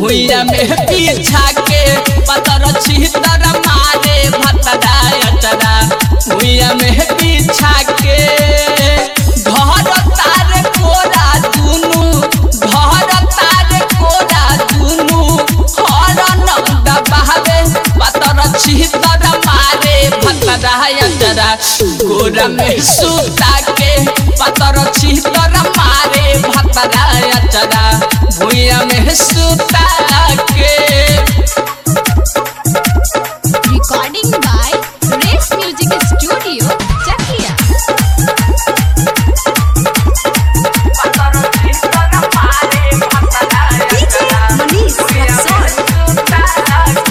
भुइया में पीछा के पतर छितर मारे भतरा अचरा भुइया में पीछा के घर तार कोरा दुनु घर तार कोरा दुनु हरन दबावे पतर छितर मारे भतरा अचरा गोरा में सूता के पतर छितर मारे भतरा अचरा भुइया में सूता के Recording by Race Music Studio, Chakia. Manish Rexon.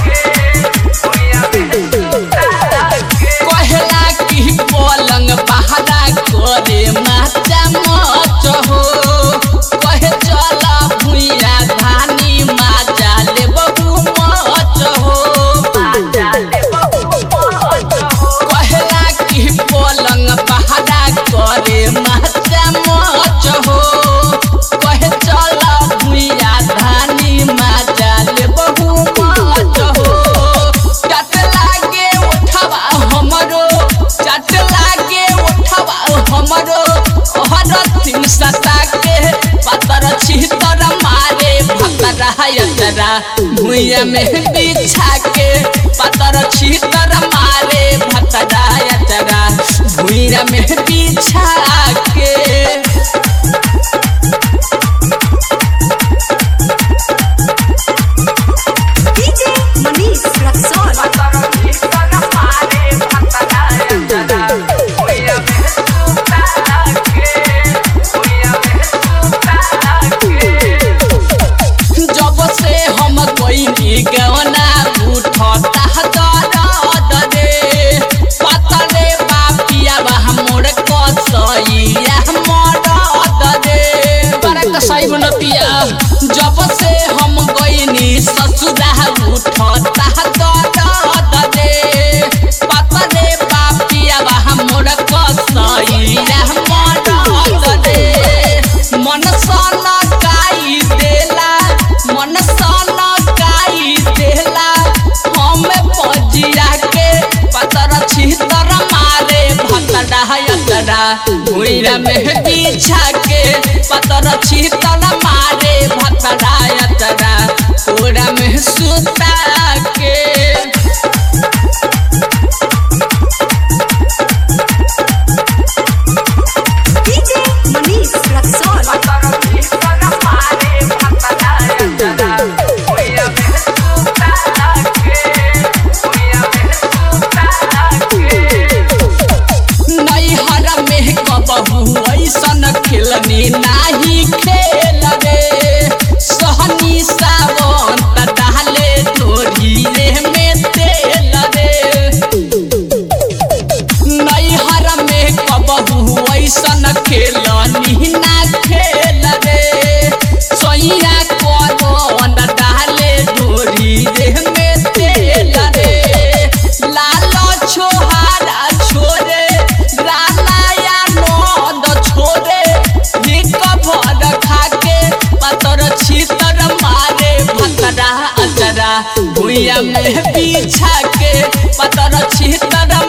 कहला की पलंग बहरा करे माचा मच हो कहे चल भुइया धानी माचा ले बहु मच हो कहला की पलंग बहरा करे माचा मच हो कहे चल भुइया धानी माचा ले बहु मच हो चट लागे उठवा हमरो चट लागे उठवा हमरो हर तीन सता के पतर छितर मारे भतरा यतरा भुइया में बिछा के पतर छितर मारे भतरा यतरा भुइया में बिछा के DJ Manish Rexon. जब से हम कोई गवना उठता दर्द रे पतरे बापिया मोर कसैया मरद रे बड़ा कसाई बन पिया जब से हम गईनी ससुरा उठता दर्द रे पतरे बापिया मोर कसैया मरद रे मन सन काई देला मन सन काई देला हम पजिया के पतर छितर मारे भतरा यतरा भुइरा में बिछा के पतर छितर मारे भतरा यतरा पूरा में सुता के DJ Manish Rexon. नैहर में कबहू ऐसन खेलनी नाही खेल रे सहनी सावन डाले डोरिए में तेल रे नैहर में कबहू ऐसन खेलनी ना खेल रे सैया कौन डाले डोरिए में तेल रे लाल छोहारा छोरे रानाया नद छोरे निक भर खाके पतर छितर मारे भतरा अचरा भुइया में बिछा के पतर छितर